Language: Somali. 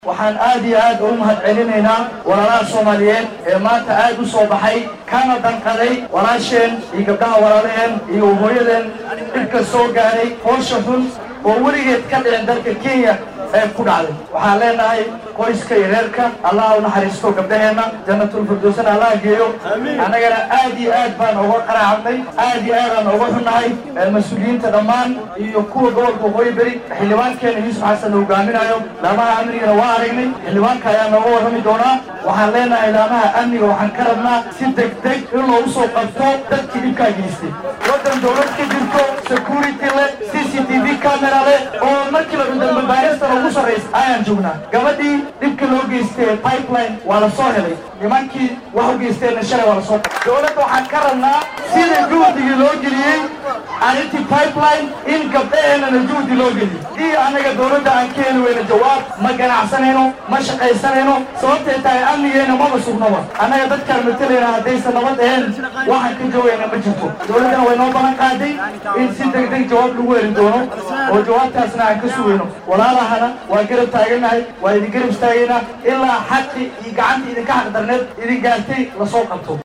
waxaan aad iyo aad ugu mahad celinaynaa walaalaha soomaaliyeed ee maanta aad u soo baxay kana danqaday walaasheen iyo gabdhaha walaalaheen iyo hooyadeen dhibka soo gaaray hoosha xun oo weligeed ka dhicin dalka kenya ee ku dhacday waxaan leenahay qoyska iyo reerka allaha u naxariisto gabdhaheenna jannatulfirdowsana allaha geeyo annagana aad iyo aad baan uga qaraacnay aad iyo aad aan uga xunnahay mas-uuliyiinta dhammaan iyo kuwa gobolka waqooyi beri xildhibaankeena yuusuf xasan la hogaaminayo laamaha amnigana waa aragnay xildhibaanka ayaa nooga warrami doonaa waxaan leenahay laamaha amniga waxaan ka rabnaa si degdeg in loogu soo qabto dadkii dhibkaa geystay waddan dowlad ka jirto security leh c c t v camera leh oo markii la dambe baarista ugu sarraysa ayaan joognaa gabadhii dhibka loo geystay pipeline waa la soo helay nimankii wax u geysteenna shalay waa la soo dowladda waxaan ka rabnaa sida juhdigii loo geliyey arrintii pipeline in gabdhaheennana juhdi loo geliyo dii annaga dowladda aan ka heli weyna jawaab ma ganacsanayno ma shaqaysanayno sababtay tahay amnigeenna maba sugnaba annaga dadkaan matalayna haddaysan nabad ahayn waxaan ka joogayna ma jirto dowladdana way noo balan qaaday in si degdeg jawaab lagu heli doono oo jawaabtaasna aan ka sugayno walaalahana waa garab taaganahay waa idin garab istaagaynaa ilaa xaqi iyo gacanta idinka xaq darneed idin gaartay lasoo qabto